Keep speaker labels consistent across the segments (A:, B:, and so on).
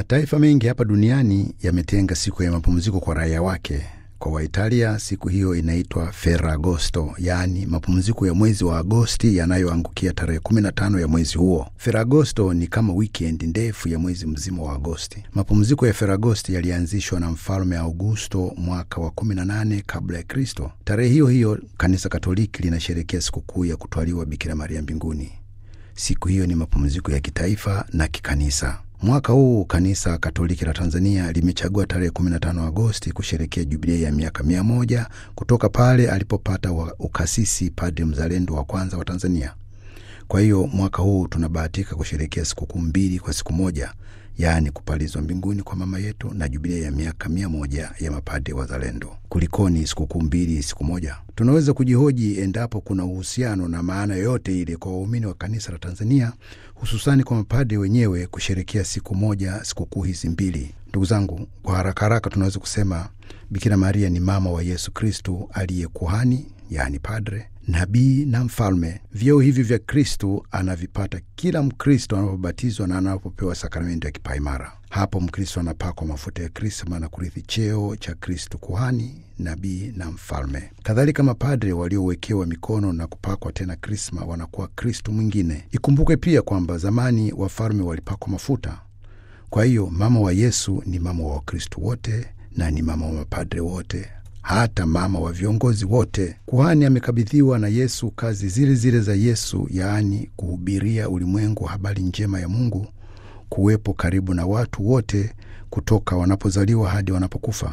A: Mataifa mengi hapa duniani yametenga siku ya mapumziko kwa raia wake. Kwa Waitalia siku hiyo inaitwa Ferragosto, yaani mapumziko ya mwezi wa Agosti yanayoangukia tarehe 15 ya mwezi huo. Ferragosto ni kama wikendi ndefu ya mwezi mzima wa Agosti. Mapumziko ya Ferragosti yalianzishwa na mfalme Augusto mwaka wa 18 kabla ya Kristo. Tarehe hiyo hiyo kanisa Katoliki linasherekea sikukuu ya kutwaliwa Bikira Maria mbinguni. Siku hiyo ni mapumziko ya kitaifa na kikanisa. Mwaka huu kanisa Katoliki la Tanzania limechagua tarehe 15 Agosti kusherekea jubilei ya miaka mia moja kutoka pale alipopata ukasisi padri mzalendo wa kwanza wa Tanzania. Kwa hiyo mwaka huu tunabahatika kusherekea sikukuu mbili kwa siku moja, yaani kupalizwa mbinguni kwa mama yetu na jubilei ya miaka mia moja ya mapadri wazalendo. Kulikoni sikukuu mbili siku moja? Tunaweza kujihoji endapo kuna uhusiano na maana yoyote ile kwa waumini wa kanisa la Tanzania, hususani kwa mapadri wenyewe kusherekea siku moja sikukuu hizi mbili. Ndugu zangu, kwa haraka haraka tunaweza kusema Bikira Maria ni mama wa Yesu Kristu aliye kuhani, yaani padre, nabii na mfalme. Vyeo hivi vya Kristu anavipata kila Mkristo anapobatizwa na anapopewa sakramenti ya kipaimara. Hapo Mkristo anapakwa mafuta ya krisma na kurithi cheo cha Kristu kuhani, nabii na mfalme. Kadhalika, mapadre waliowekewa mikono na kupakwa tena krisma wanakuwa Kristu mwingine. Ikumbukwe pia kwamba zamani wafalme walipakwa mafuta. Kwa hiyo mama wa Yesu ni mama wa Wakristu wote na ni mama wa mapadre wote hata mama wa viongozi wote. Kuhani amekabidhiwa na Yesu kazi zile zile za Yesu, yaani kuhubiria ulimwengu habari njema ya Mungu, kuwepo karibu na watu wote kutoka wanapozaliwa hadi wanapokufa.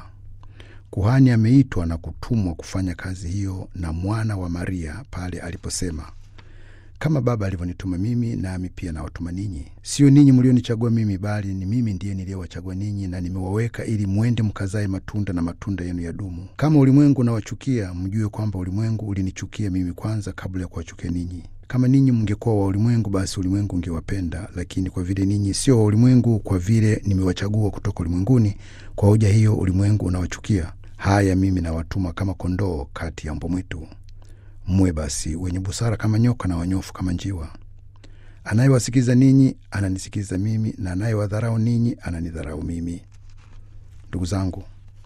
A: Kuhani ameitwa na kutumwa kufanya kazi hiyo na mwana wa Maria pale aliposema kama Baba alivyonituma mimi, nami pia nawatuma ninyi. Sio ninyi mlionichagua mimi, bali ni mimi ndiye niliyewachagua ninyi, na nimewaweka ili mwende mkazae matunda, na matunda yenu yadumu. Kama ulimwengu unawachukia, mjue kwamba ulimwengu ulinichukia mimi kwanza, kabla ya kuwachukia ninyi. Kama ninyi mngekuwa wa ulimwengu, basi ulimwengu ungewapenda, lakini kwa vile ninyi sio wa ulimwengu, kwa vile nimewachagua kutoka ulimwenguni, kwa hoja hiyo ulimwengu unawachukia. Haya, mimi nawatuma kama kondoo kati ya mbwa mwitu. Mwe basi wenye busara kama nyoka na wanyofu kama njiwa. Anayewasikiliza ninyi ananisikiliza mimi, na anayewadharau ninyi ananidharau mimi. Ndugu zangu,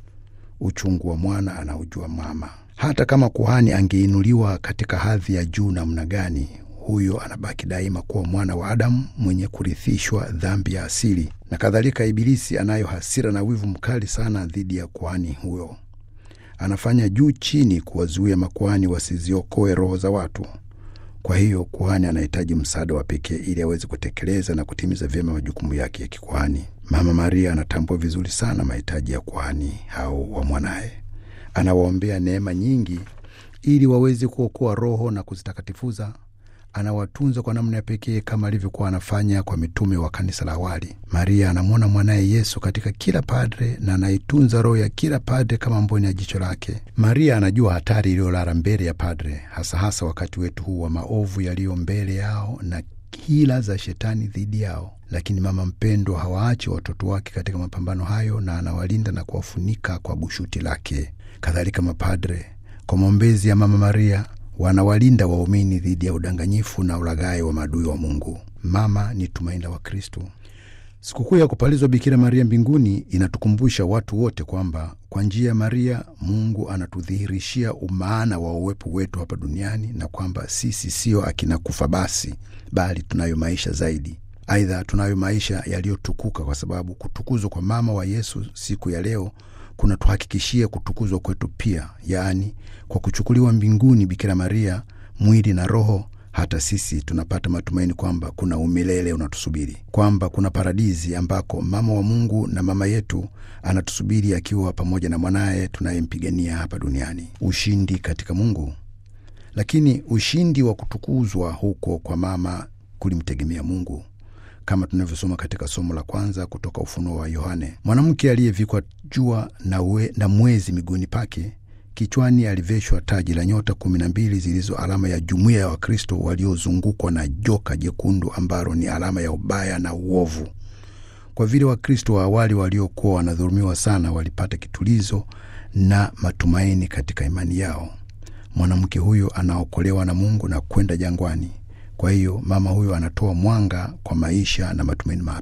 A: uchungu wa mwana anaujua mama. Hata kama kuhani angeinuliwa katika hadhi ya juu namna gani, huyo anabaki daima kuwa mwana wa Adamu mwenye kurithishwa dhambi ya asili. Na kadhalika, Ibilisi anayo hasira na wivu mkali sana dhidi ya kuhani huyo anafanya juu chini kuwazuia makuhani wasiziokoe roho za watu. Kwa hiyo kuhani anahitaji msaada wa pekee ili aweze kutekeleza na kutimiza vyema majukumu yake ya kikuhani. Mama Maria anatambua vizuri sana mahitaji ya kuhani hao wa mwanaye. Anawaombea neema nyingi ili waweze kuokoa roho na kuzitakatifuza. Anawatunza kwa namna ya pekee kama alivyokuwa anafanya kwa mitume wa kanisa la awali. Maria anamwona mwanaye Yesu katika kila padre na anaitunza roho ya kila padre kama mboni ya jicho lake. Maria anajua hatari iliyolala mbele ya padre, hasa hasa wakati wetu huu wa maovu yaliyo mbele yao na hila za shetani dhidi yao. Lakini mama mpendwa hawaachi watoto wake katika mapambano hayo, na anawalinda na kuwafunika kwa bushuti lake. Kadhalika mapadre kwa maombezi ya mama Maria wanawalinda waumini dhidi ya udanganyifu na ulaghai wa maadui wa Mungu. Mama ni tumaini la Wakristo. Sikukuu ya kupalizwa Bikira Maria mbinguni inatukumbusha watu wote kwamba kwa njia ya Maria Mungu anatudhihirishia umaana wa uwepo wetu hapa duniani na kwamba sisi sio akina kufa basi, bali tunayo maisha zaidi. Aidha, tunayo maisha yaliyotukuka kwa sababu kutukuzwa kwa mama wa Yesu siku ya leo kunatuhakikishia kutukuzwa kwetu pia, yaani kwa kuchukuliwa mbinguni Bikira Maria mwili na roho hata sisi tunapata matumaini kwamba kuna umilele unatusubiri, kwamba kuna paradizi ambako mama wa Mungu na mama yetu anatusubiri akiwa pamoja na mwanaye tunayempigania hapa duniani, ushindi katika Mungu. Lakini ushindi wa kutukuzwa huko kwa mama kulimtegemea Mungu, kama tunavyosoma katika somo la kwanza kutoka Ufunuo wa Yohane. Mwanamke aliyevikwa jua na, we, na mwezi miguuni pake kichwani aliveshwa taji la nyota kumi na mbili zilizo alama ya jumuiya ya Wakristo waliozungukwa na joka jekundu ambalo ni alama ya ubaya na uovu. Kwa vile Wakristo wa awali waliokuwa wanadhulumiwa sana walipata kitulizo na matumaini katika imani yao. Mwanamke huyo anaokolewa na Mungu na kwenda jangwani. Kwa hiyo mama huyo anatoa mwanga kwa maisha na matumaini mapya.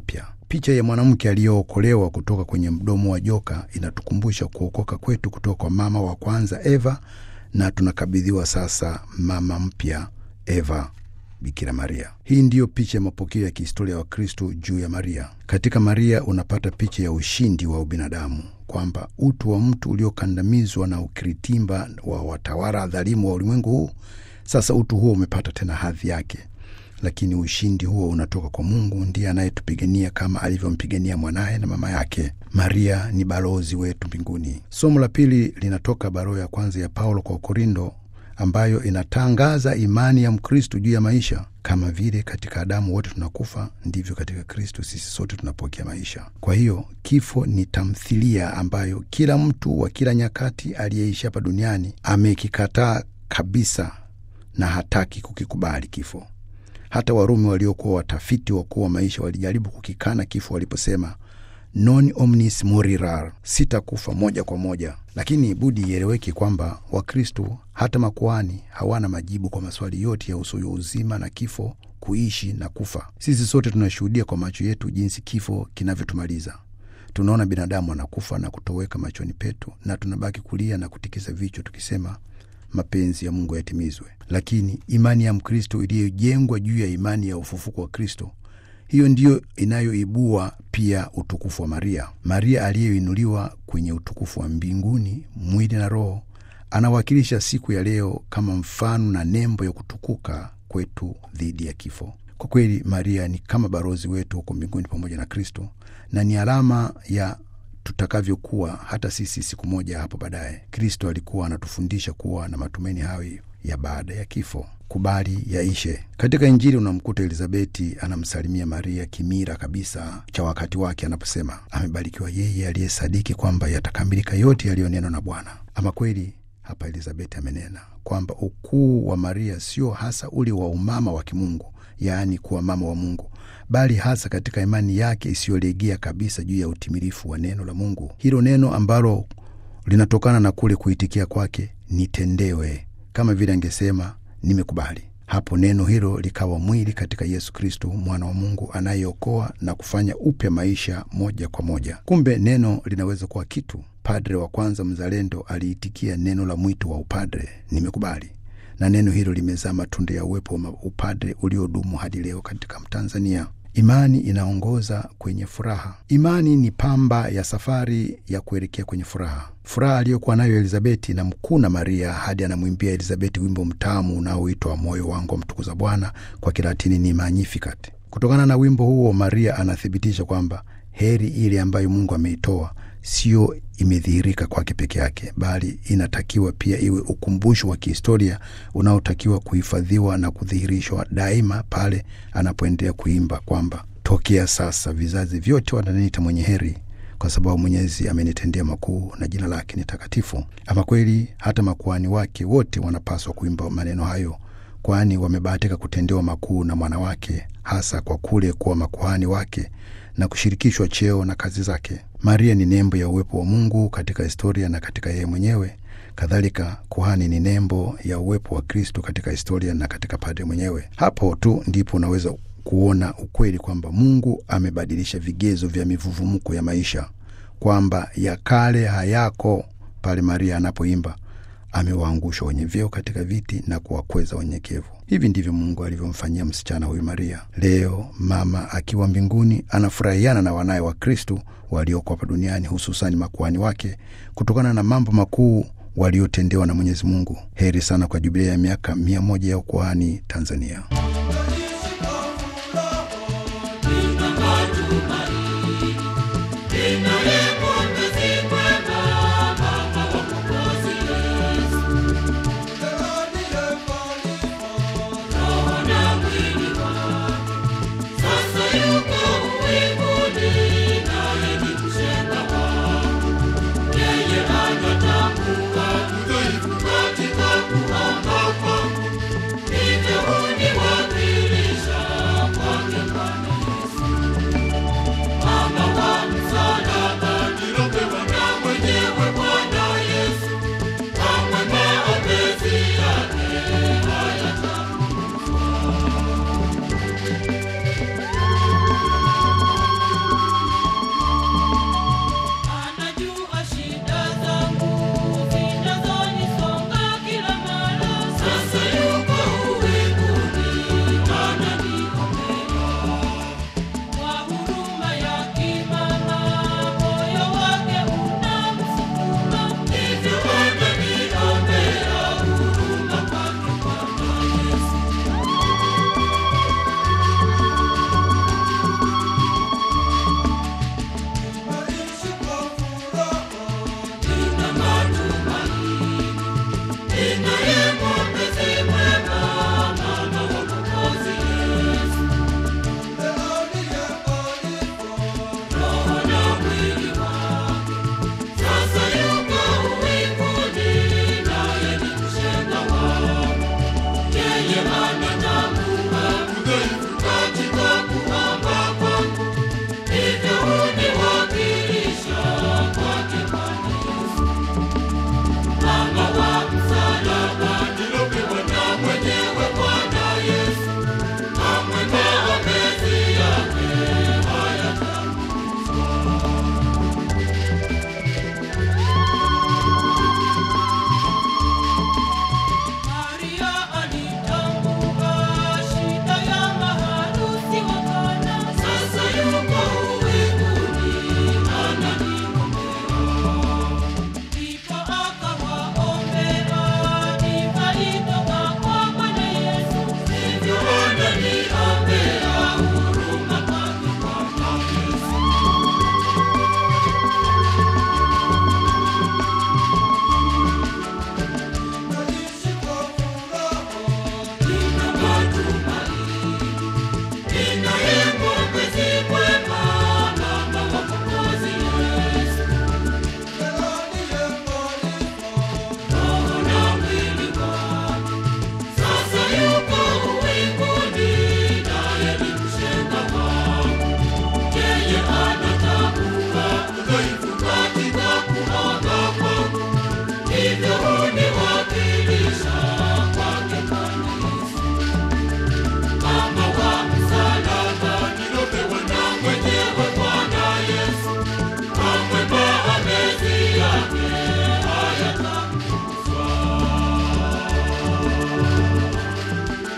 A: Picha ya mwanamke aliyookolewa kutoka kwenye mdomo wa joka inatukumbusha kuokoka kwetu kutoka kwa mama wa kwanza Eva, na tunakabidhiwa sasa mama mpya Eva, Bikira Maria. Hii ndiyo picha ya mapokeo ya kihistoria wa Kristo juu ya Maria. Katika Maria unapata picha ya ushindi wa ubinadamu, kwamba utu wa mtu uliokandamizwa na ukiritimba wa watawala dhalimu wa ulimwengu huu, sasa utu huo umepata tena hadhi yake lakini ushindi huo unatoka kwa Mungu, ndiye anayetupigania kama alivyompigania mwanaye na mama yake. Maria ni balozi wetu mbinguni. Somo la pili linatoka barua ya kwanza ya Paulo kwa Korindo, ambayo inatangaza imani ya Mkristo juu ya maisha. Kama vile katika Adamu wote tunakufa, ndivyo katika Kristo sisi sote tunapokea maisha. Kwa hiyo kifo ni tamthilia ambayo kila mtu wa kila nyakati aliyeishi hapa duniani amekikataa kabisa na hataki kukikubali kifo. Hata Warumi waliokuwa watafiti wakuu wa maisha walijaribu kukikana kifo waliposema non omnis morirar, sitakufa moja kwa moja. Lakini budi ieleweke kwamba Wakristo hata makuhani hawana majibu kwa maswali yote yahusuyo uzima na kifo, kuishi na kufa. Sisi sote tunashuhudia kwa macho yetu jinsi kifo kinavyotumaliza. Tunaona binadamu anakufa na kutoweka machoni petu, na tunabaki kulia na kutikisa vichwa tukisema mapenzi ya Mungu yatimizwe. Lakini imani ya Mkristo iliyojengwa juu ya imani ya ufufuko wa Kristo, hiyo ndiyo inayoibua pia utukufu wa Maria. Maria aliyeinuliwa kwenye utukufu wa mbinguni, mwili na roho, anawakilisha siku ya leo kama mfano na nembo ya kutukuka kwetu dhidi ya kifo. Kwa kweli, Maria ni kama balozi wetu huko mbinguni pamoja na Kristo, na ni alama ya tutakavyokuwa hata sisi siku moja hapo baadaye. Kristo alikuwa anatufundisha kuwa na matumaini hayo ya baada ya kifo. Kubali yaishe. Katika Injili unamkuta Elizabeti anamsalimia Maria kimira kabisa cha wakati wake, anaposema amebarikiwa yeye aliyesadiki kwamba yatakamilika yote yaliyonenwa na Bwana. Ama kweli hapa Elizabeti amenena kwamba ukuu wa Maria sio hasa ule wa umama wa kimungu, yaani kuwa mama wa Mungu bali hasa katika imani yake isiyolegea kabisa juu ya utimilifu wa neno la Mungu. Hilo neno ambalo linatokana na kule kuitikia kwake nitendewe, kama vile angesema nimekubali. Hapo neno hilo likawa mwili katika Yesu Kristo, mwana wa Mungu anayeokoa na kufanya upya maisha moja kwa moja. Kumbe neno linaweza kuwa kitu. Padre wa kwanza mzalendo aliitikia neno la mwito wa upadre, nimekubali na neno hilo limezaa matunda ya uwepo wa upadre uliodumu hadi leo katika Mtanzania. Imani inaongoza kwenye furaha. Imani ni pamba ya safari ya kuelekea kwenye furaha, furaha aliyokuwa nayo Elizabeti na mkuna Maria hadi anamwimbia Elizabeti wimbo mtamu unaoitwa moyo wangu wamtukuza Bwana, kwa Kilatini ni Magnificat. Kutokana na wimbo huo, Maria anathibitisha kwamba heri ile ambayo Mungu ameitoa sio imedhihirika kwake peke yake, bali inatakiwa pia iwe ukumbusho wa kihistoria unaotakiwa kuhifadhiwa na kudhihirishwa daima pale anapoendelea kuimba kwamba tokea sasa vizazi vyote wananiita mwenye heri, kwa sababu Mwenyezi amenitendea makuu na jina lake ni takatifu. Ama kweli hata makuhani wake wote wanapaswa kuimba maneno hayo, kwani wamebahatika kutendewa makuu na mwana wake, hasa kwa kule kuwa makuhani wake na kushirikishwa cheo na kazi zake. Maria ni nembo ya uwepo wa Mungu katika historia na katika yeye mwenyewe. Kadhalika, kuhani ni nembo ya uwepo wa Kristo katika historia na katika padre mwenyewe. Hapo tu ndipo unaweza kuona ukweli kwamba Mungu amebadilisha vigezo vya mivuvumuko ya maisha, kwamba ya kale hayako pale Maria anapoimba amewaangusha wenye vyeo katika viti na kuwakweza wanyenyekevu. Hivi ndivyo Mungu alivyomfanyia msichana huyu Maria. Leo mama akiwa mbinguni anafurahiana na wanaye wa Kristu walioko hapa duniani, hususani makuhani wake, kutokana na mambo makuu waliotendewa na Mwenyezi Mungu. Heri sana kwa jubilia ya miaka mia moja ya ukuhani Tanzania.